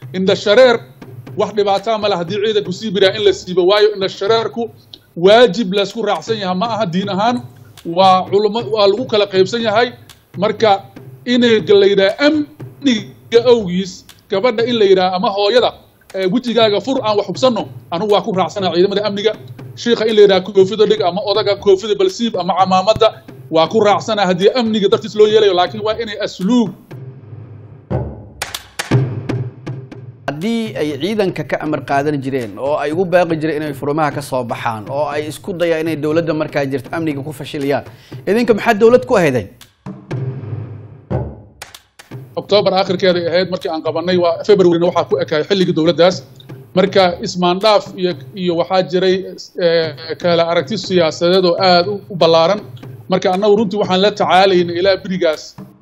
indha shareer wax dhibaataa male haddii ciidanku sii biraa in la siibo waayo indha shareerku waajib laysku raacsan yahay ma aha diin ahaan waa culmo waa lagu kala qaybsan yahay marka inay la yidhaha amniga awgiis gabadha in la yidhaha ama hooyada wejigaaga fur aan wax hubsanno anugu waa ku raacsana ciidamada amniga shiika in la yidhaha koofida dhig ama odaga koofida balsiib ama camaamadda waa ku raacsana haddii amniga dartiis loo yeelayo laakiin waa inay asluub haddii ay ciidanka ka amar qaadan jireen oo ay ugu baaqi jireen inay furumaha ka soo baxaan oo ay isku dayaan inay dowladda markaa jirta amniga ku fashiliyaan idinka maxaa dowlad ku ahaydeen octoobar akhirkeeday ahayd markii aan qabanay waa februarina waxaa ku ekaay xilligii dowladdaas marka ismaandhaaf iyo iyo waxaa jiray kala aragti siyaasadeed oo aada u ballaaran marka annagu runtii waxaan la tacaalaynay ilaa berigaas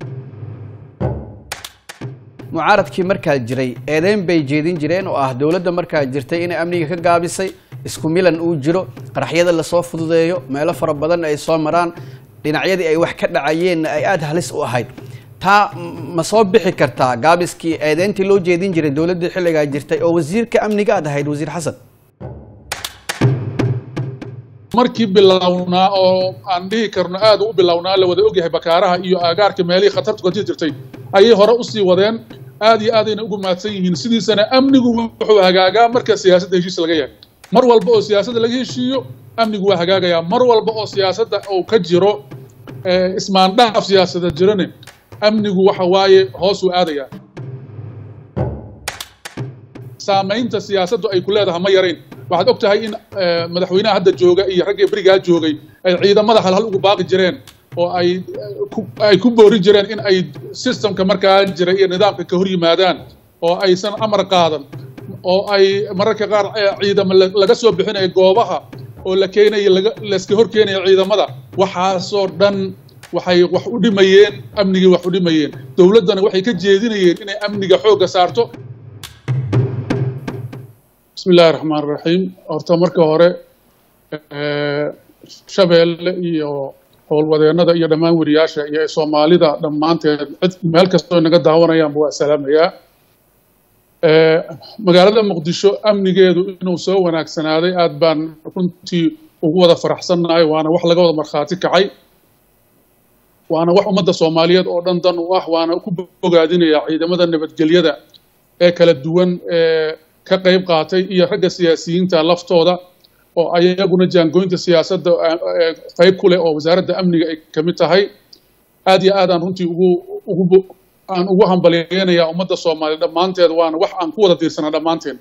mucaaradkii markaa jiray eedeyn bay jeedin jireen oo ah dowladda markaa jirtay inay amniga ka gaabisay isku milan uu jiro qaraxyada lasoo fududeeyo meelo fara badan ay soo maraan dhinacyadii ay wax ka dhacayeenna ay aada halis u ahayd taa ma soo bixi kartaa gaabiskii eedeyntii loo jeedin jiray dowladdii xilligaa jirtay oo wasiirka amniga aad ahayd wasiir xasan markii bilownaa oo aan dhihi karno aada u bilownaa la wada ogyahay bakaaraha iyo aagaarka meelihii khatartu ka jirtay ayay hore usii wadeen aad iyo aadayna ugu mahadsan yihiin sidiisana amnigu wuxuu hagaagaa marka siyaasadda heshiis laga yahay mar walba oo siyaasadda laga heshiiyo amnigu waa hagaagayaa mar walba oo siyaasadda uu ka jiro ismaandhaaf siyaasadeed jirane amnigu waxa waaye hoosuu aadayaa saamaynta siyaasaddu ay ku leedahay ma yarayn waxaad og tahay in madaxweynaha hadda jooga iyo raggii berigaa joogay ay ciidamada halhal ugu baaqi jireen oo ay ay ku boori jireen in ay systemka markaa jira iyo nidaamka ka hor yimaadaan oo aysan amar qaadan oo ay mararka qaar ciidamo laga soo bixinayo goobaha oo la keenayo laga layska hor keenayo ciidamada waxaasoo dhan waxay wax u dhimayeen amnigii wax u dhimayeen dowladdana waxay ka jeedinayeen inay amniga xoogga saarto bismi illahi raxmaan raxiim horta marka hore shabeelle iyo howlwadeennada iyo dhammaan weriyaasha iyo soomaalida dhammaanteed cid meel kastoo naga daawanayaanba waa salaamayaa magaalada muqdisho amnigeedu inuu soo wanaagsanaaday aad baan runtii ugu wada faraxsannahay waana wax laga wada markhaati kacay waana wax ummadda soomaaliyeed oo dhan dan u ah waana ku bogaadinayaa ciidamada nabadgelyada ee kala duwan ee ka qayb qaatay iyo ragga siyaasiyiinta laftooda oo ayaguna jaangoynta siyaasadda qayb ku leh oo wasaaradda amniga ay ka mid tahay aad iyo aad aan runtii ugu ugu aan ugu hambalyeynayaa ummadda soomaaliya dhammaanteed waana wax aan ku wada diirsanaa dhammaanteen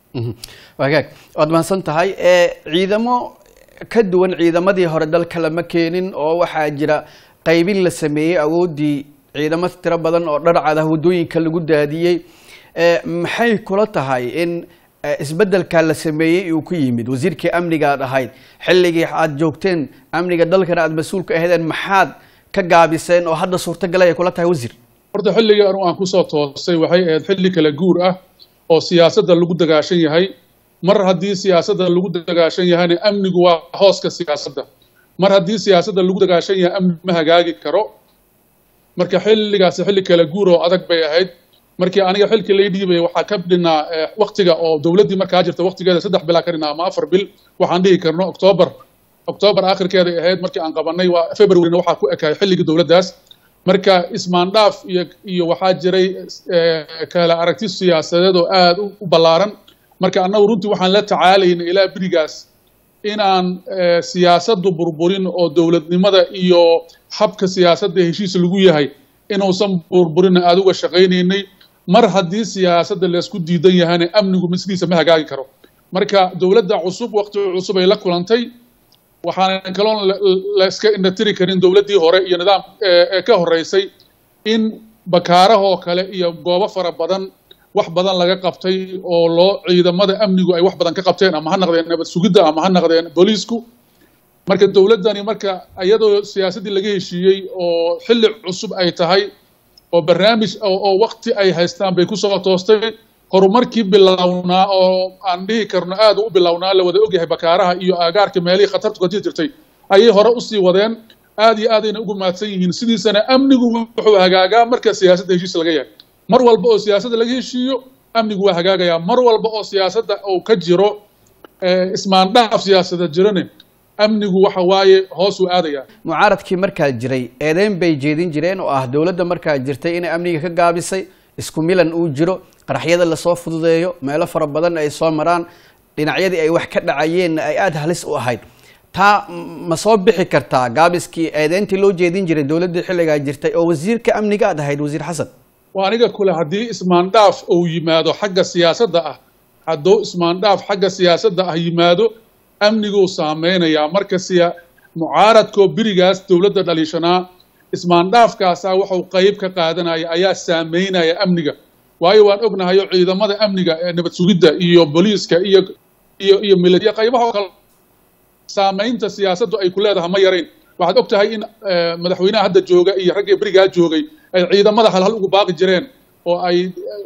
wagaag waad mahadsan tahay ciidamo ka duwan ciidamadii hore dalka lama keenin oo waxaa jira qaybin la sameeyey awooddii ciidamo tiro badan oo dharcad ah waddooyinka lagu daadiyey maxay kula tahay in isbeddelkaa la sameeyey uu ku yimid wasiirkii amniga aad ahayd xilligii aad joogteen amniga dalkana aad mas-uul ka ahaydeen maxaad ka gaabiseen oo hadda suurtagalay ay kula tahay wasiir horta xilligii anu aan kusoo toosay waxay ahayd xilli kala guur ah oo siyaasadda lagu dagaashan yahay mar haddii siyaasadda lagu dagaashan yahayna amnigu waa hooska siyaasadda mar haddii siyaasadda lagu dagaashan yahay amni ma hagaagi karo marka xilligaasi xilli kala guur oo adag bay ahayd markii aniga xilkii lay dhiibaya waxaa ka dhinaa waktiga oo dowladdii markaa jirta waktigeeda saddex bilaa ka dhinaa ama afar bil waxaan dhihi karno octoobar octoobar akhirkeeday ahayd markii aan qabanay waa februarina waxaa ku ekaay xilligii dowladdaas marka ismaandhaaf iyo iyo waxaa jiray kala aragti siyaasadeed oo aada u ballaaran marka annagu runtii waxaan la tacaalaynay ilaa berigaas inaan siyaasaddu burburin oo dowladnimada iyo habka siyaasadda heshiis lagu yahay inuusan burburinna aada uga shaqaynaynay mar haddii siyaasadda laysku diidan yahana amnigu misliisa ma hagaagi karo marka dowladda cusub waqti cusub ay la kulantay waxaana kaloon la iska indhatiri karin dowladdii hore iyo nidaam ee ka horreysay in bakaarahoo kale iyo goobo fara badan wax badan laga qabtay oo loo ciidamada amnigu ay wax badan ka qabteen ama ha naqdeen nabad sugidda ama ha naqdeen booliisku marka dowladdani marka iyadoo siyaasaddii laga heshiiyey oo xilli cusub ay tahay oo barnaamij oo waqti ay haystaan bay kusoo toostay horumarkii bilownaa oo aan dhihi karno aada u bilownaa la wada ogyahay bakaaraha iyo aagaarka meelihii khatartu ka jirtay ayay hore usii wadeen aad iyo aadayna ugu mahadsan yihiin sidiisana amnigu wuxuu hagaagaa marka siyaasadda heshiis laga yahay mar walba oo siyaasadda laga heshiiyo amnigu waa hagaagayaa mar walba oo siyaasadda uu ka jiro ismaandhaaf siyaasada jirane amnigu waxa waaye hoosuu aadayaa mucaaradkii markaa jiray eedeyn bay jeedin jireen oo ah dowladda markaa jirtay inay amniga ka gaabisay isku milan uu jiro qaraxyada lasoo fududeeyo meelo fara badan ay soo maraan dhinacyadii ay wax ka dhacayeenna ay aada halis u ahayd taa ma soo bixi kartaa gaabiskii eedeyntii loo jeedin jiray dowladdii xilligaa jirtay oo wasiirka amniga aad ahayd wasiir xasan waa aniga kule haddii ismaandhaaf uu yimaado xagga siyaasadda ah hadduu ismaandhaaf xagga siyaasadda ah yimaado amniguu saameynayaa marka siya mucaaradkoo berigaas dowladda dhaliishanaa ismaandhaafkaasaa wuxuu qayb ka qaadanaya ayaa saameynaya amniga waayo waan ognahayo ciidamada amniga ee nabad sugidda iyo booliiska iyo iyo iyo military qaybaha oo kale saameynta siyaasaddu ay ku leedahay ma yarayn waxaad og tahay in madaxweynaha hadda jooga iyo raggii berigaa joogay ay ciidamada halhal ugu baaqi jireen oo ay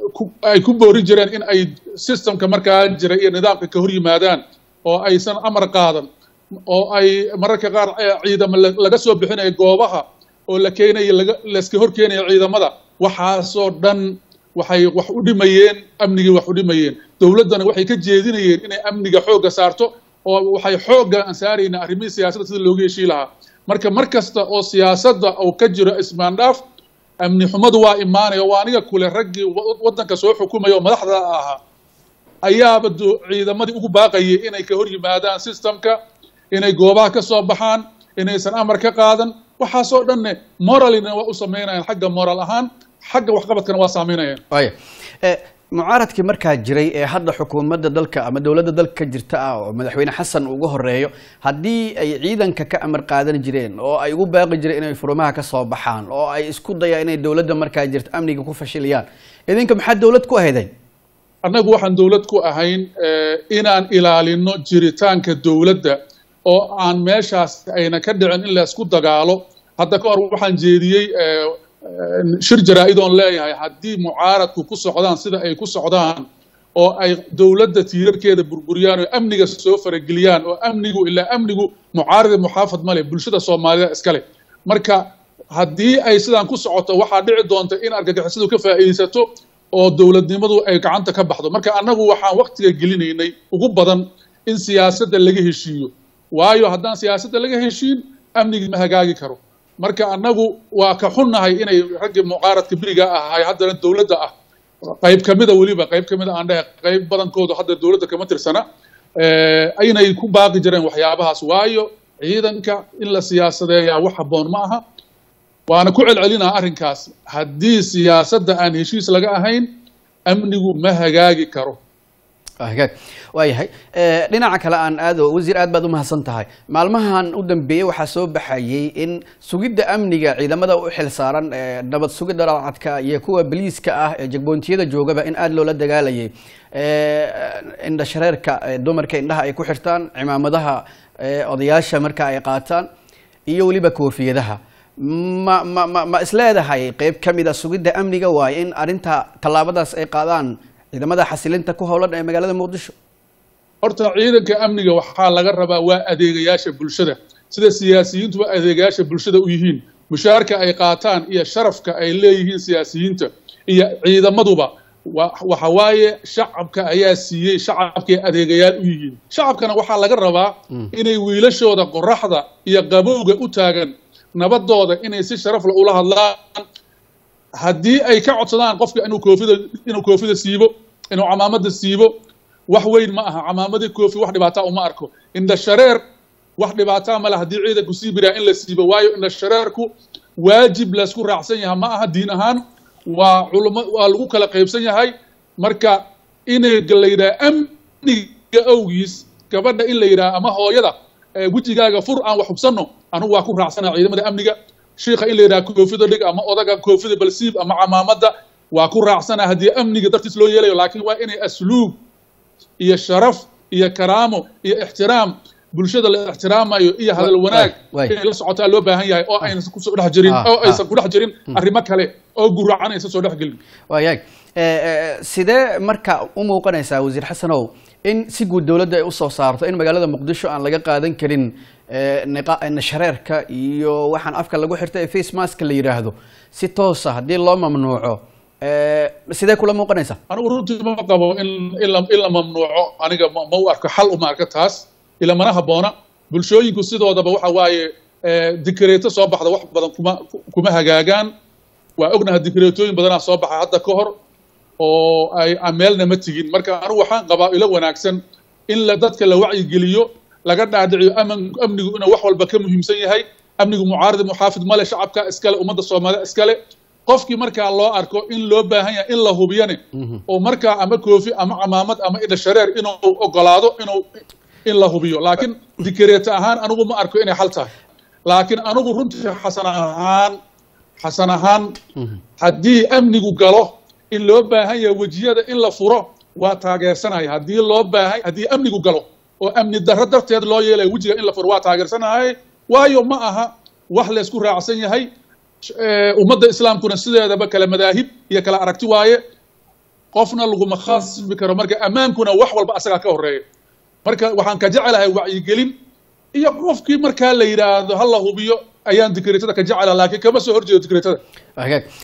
ay ku boori jireen in ay systemka markaa jira iyo nidaamka ka hor yimaadaan oo aysan amar qaadan oo ay mararka qaar ciidamo laga soo bixinayo goobaha oo la keenayo laga layska hor keenayo ciidamada waxaasoo dhan waxay wax u dhimayeen amnigii wax u dhimayeen dowladdana waxay ka jeedinayeen inay amniga xoogga saarto oo waxay xoogga aan saaraynaa arrimihii siyaasadda sida looga heshii lahaa marka mar kasta oo siyaasadda uu ka jiro ismaandhaaf amni xumadu waa imaanaya waa aniga kule raggii waddanka soo xukumaya oo madaxda ahaa ayaaba ciidamadii ugu baaqayay inay ka hor yimaadaan systemka inay goobaha ka soo baxaan inaysan amar ka qaadan waxaasoo dhanne moralina waa u sameynayaan xagga moral ahaan xagga waxqabadkana waa saameynayaan waya mucaaradkii markaa jiray ee hadda xukuumadda dalka ama dowladda dalka ka jirta ah oo madaxweyne xasan ugu horeeyo haddii ay ciidanka ka amar qaadan jireen oo ay ugu baaqi jireen inay furumaha ka soo baxaan oo ay isku dayaan inay dowladda markaa jirta amniga ku fashiliyaan idinka maxaa dowlad ku ahaydeen annagu waxaan dowlad ku ahayn inaan ilaalino jiritaanka dowladda oo aan meeshaas ayna ka dhicin in laysku dagaalo hadda ka hor waxaan jeediyey shir jaraa-idoon leeyahay haddii mucaaradku ku socdaan sida ay ku socdaan oo ay dowladda tiirarkeeda burburiyaan oo amniga soo farageliyaan oo amnigu ilaa amnigu mucaarada muxaafad male bulshada soomaalida iskale marka haddii ay sidaan ku socoto waxaa dhici doonta in argagixisadu ka faa'iidaysato oo dowladnimadu ay gacanta ka baxdo marka annagu waxaan waktiga gelinaynay ugu badan in siyaasadda laga heshiiyo waayo haddaan siyaasadda laga heshiin amnigii ma hagaagi karo marka annagu waa ka xunnahay inay raggii mucaaradka beriga ahay haddana dowladda ah qayb kamida weliba qayb kamida aan dhehe qayb badankoodu hadda dowladda kama tirsana inay ku baaqi jireen waxyaabahaas waayo ciidanka in la siyaasadeeyaa wax habboon ma aha waana ku celcelinaa arrinkaas haddii siyaasadda aan heshiis laga ahayn amnigu ma hagaagi karo hagaag waayahay dhinaca kale aan aado wasiir aad baad u mahadsan tahay maalmahan u dambeeyey waxaa soo baxayey in sugidda amniga ciidamada u xil saaran nabad sugidda dhalcadka iyo kuwa baliiska ah ee jagboontiyada joogaba in aada loola dagaalayay indha shareerka dumarka indhaha ay ku xirtaan cimaamadaha odayaasha marka ay qaataan iyo weliba koofiyadaha ma ma ma ma isleedahay qeyb ka mid a sugidda amniga waaye in arrinta tallaabadaas ay qaadaan ciidamada xasilinta ku howlan ee magaalada muqdisho horta ciidanka amniga waxaa laga rabaa waa adeegayaasha bulshada sida siyaasiyiintuba adeegayaasha bulshada u yihiin mushaarka ay qaataan iyo sharafka ay leeyihiin siyaasiyiinta iyo ciidamaduba waxa waaye shacabka ayaa siiyey shacabkay adeegayaal u yihiin shacabkana waxaa laga rabaa inay wiilashooda qoraxda iyo qabowga u taagan nabadooda inay si sharafla ula hadlaan haddii ay ka codsadaan qofka inuu koofida inuu koofida siibo inuu camaamada siibo wax weyn ma aha camaamadii koofi wax dhibaataa uma arko indha shareer wax dhibaataa male haddii ciidanku sii biraa in la siibo waayo indha shareerku waajib laysku raacsan yahay ma aha diin ahaan waa culmo waa lagu kala qaybsan yahay marka inay la yidhaha amniga awgiis gabadha in la yidhaha ama hooyada wejigaaga fur aan wax hubsanno anugu waa ku raacsana ciidamada amniga shiika in la yidhaha koofida dhig ama odaga koofida balsiib ama camaamada waa ku raacsana haddii amniga dartiis loo yeelayo laakiin waa inay asluub iyo sharaf iyo karaamo iyo ixtiraam bulshada la ixtiraamayo iyo hadal wanaag inay la socotaa loo baahan yahay oo aysan kusoo dhex jirin oo aysan ku dhex jirin arrimo kale oo guracan aysan soo dhex gelin waayahay sidee marka u muuqanaysaa wasiir xasanow in si guud dowladda ay usoo saarto in magaalada muqdisho aan laga qaadan karin nashareerka iyo waxaan afka lagu xirta ee face maska la yidhaahdo si toosa haddii loo mamnuuco sidee kula muuqanaysa anigu runtii ma qabo in in la in la mamnuuco aniga ma ma u arko xal uma arko taas ila mana habboona bulshooyinku sidoodaba waxa waaye dikreeto soo baxda wax badan kuma kuma hagaagaan waa ognaha dikreetooyin badanaa soo baxa hadda ka hor oo ay meelna ma tigin marka anigu waxaan qabaa ilo wanaagsan in la dadka la wacyigeliyo laga dhaadhiciyo aman amnigu inuu wax walba ka muhiimsan yahay amnigu mucaarad muxaafid male shacabka iskale ummadda soomaaliya iskale qofkii markaa loo arko in loo baahan yahay in la hubiyane oo markaa ama koofi ama camaamad ama idha shareer inuu ogolaado inuu in la hubiyo laakiin dikreeto ahaan anigu ma arko inay xal tahay laakiin anigu runtii xasan ahaan xasan ahaan haddii amnigu galo in loo baahan yahay wejiyada in la furo waa taageersanaya haddii loo baahan haddii amnigu galo oo amni darro darteed loo yeelaya wejiga in la furo waa taageersanahay waayo ma aha wax laysku raacsan yahay ummadda islaamkuna sideedaba kala madaahib iyo kala aragti waaye qofna laguma khasbi karo marka ammaankuna wax walba asagaa ka horeeya marka waxaan ka jecelahay wacyigelin iyo qofkii markaa la yidhaahdo ha la hubiyo ayaan dikreetada ka jecela laakiin kama soo horjeedo dikreetada